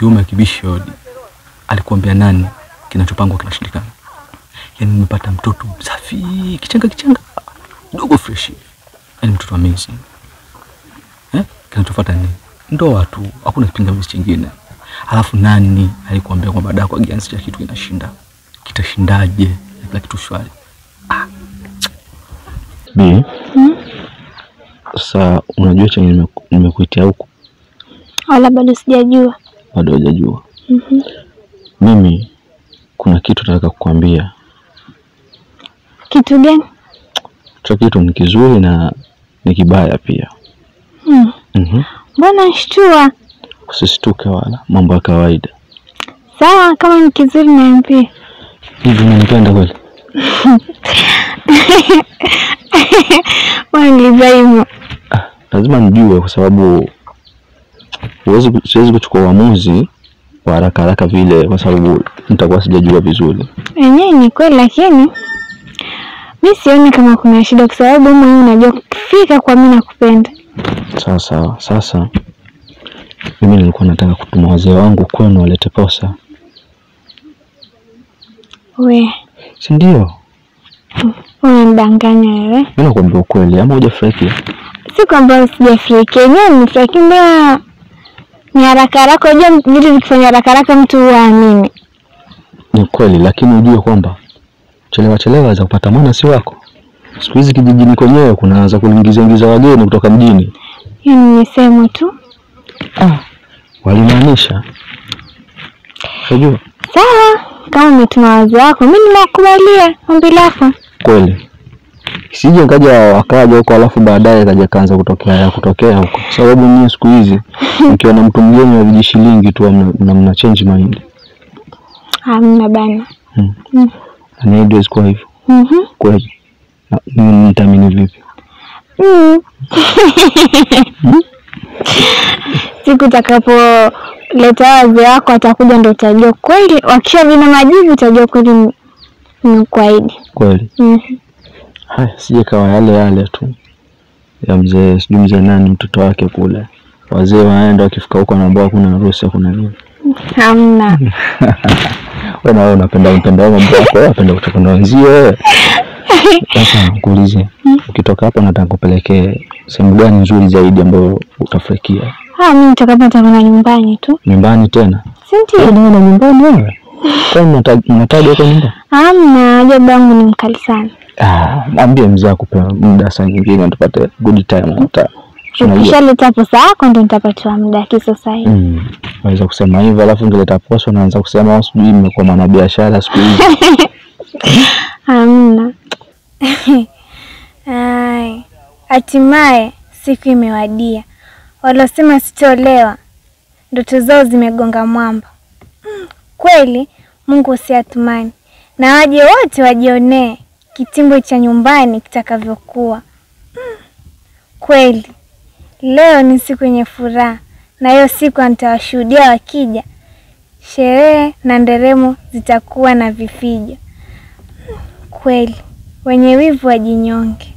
kiume akibishi hodi. Alikuambia nani kinachopangwa kinashindikana. Yaani nimepata mtoto msafi, kichanga kichanga, dogo fresh. Yaani mtoto amazing. Eh? Kinachofuata ni ndoa tu, hakuna kipingamizi chingine. Alafu nani alikuambia kwamba dawa kwa kiasi cha kitu kinashinda? Kitashindaje? Na Kila kitu shwari. Bi, sasa unajua chenye nimeku- nimekuitia huku, Wala bado sijajua. bado hujajua. Mhm. Mimi kuna kitu nataka kukwambia. Kitu gani? Hicho kitu ni kizuri na ni kibaya pia. Hmm. Mhm. Mbona nshtua? Usisituke wala mambo ya kawaida. Sawa, kama ni kizuri niambie. Hivi unanipenda kweli? Waniuliza hivyo. Lazima nijue kwa sababu huwezi ku- siwezi kuchukua uamuzi kwa haraka haraka vile kwa sababu nitakuwa sijajua vizuri. Wenyewe ni kweli, lakini mi sioni kama kuna shida, kwa sababu wewe mwenyewe unajua kufika kwa mi nakupenda. Sawa sawa. Sasa mimi nilikuwa nataka kutuma wazee wangu kwenu walete posa, We si ndio? unanidanganya wewe. Mimi nakwambia ukweli, ama hujafurahi? Si kwamba sijafurahia, yenyewe nimefurahia, mbona ni haraka haraka. Unajua vitu vikifanya haraka haraka mtu huwa amini. Ni kweli, lakini ujue kwamba chelewa chelewa waweza kupata mwana si wako. Siku hizi kijijini kwenyewe kunaanza kuingiza ingiza wageni kutoka mjini. Hiyo ni misemo tu. Ah, walimaanisha. Unajua Sawa, kama umetuma wazo wako, mi nimekubalia ombi lako. kweli, sije kaja wakaja huko alafu baadaye kaja kaanza kutokea ya kutokea huko, kwa sababu nyie siku hizi mkiona mtu mgeni wa vijishilingi tu mna, mna, mna change mind. Hamna bana. Hmm. Mm. Na haiwezi kuwa hivyo Mhm. kweli. Na mimi nitaamini vipi? Mm. Siku utakapoleta wazee wako watakuja, ndo utajua kweli. Wakisha vina majibu, utajua kweli ni- nimekuahidi. Kweli. Mhm. Haya, sije kawa yale yale tu ya mzee, sijui mzee nani, mtoto wake kule, wazee waenda wakifika huko wanaambiwa kuna harusi, kuna nini. Hamna. Wewe na wewe unapenda mpenda mambo yako, wewe unapenda kutoka na wenzio wewe. Sasa nikuulize, ukitoka hapa nataka kupelekee sehemu gani nzuri zaidi ambayo utafurahikia? Ah, mi nitakapata kuna nyumbani tu, Nyumbani tena? si Wewe ndio? na nyumbani wewe? Kwa nini unata- unataja huko nyumbani? Hamna, ajabu yangu ni mkali sana. Ah, mwambie mzee akupe muda saa nyingine tupate good time hata. Unajua. Ukishaleta pesa yako ndo nitapatiwa muda kisasa hivi. Mm. Waweza kusema hivyo alafu ngeleta posa unaanza kusema "Oh, sijui mmekuwa mwanabiashara siku hizi. Hamna. Ai, hatimaye siku imewadia. Walosema sitolewa ndoto zao zimegonga mwamba. Mm, kweli Mungu usiatumani na waje wote wajionee kitimbo cha nyumbani kitakavyokuwa. Mm, kweli leo ni siku yenye furaha, na hiyo siku nitawashuhudia wakija. Sherehe na nderemo zitakuwa na vifijo. Kweli wenye wivu wajinyonge.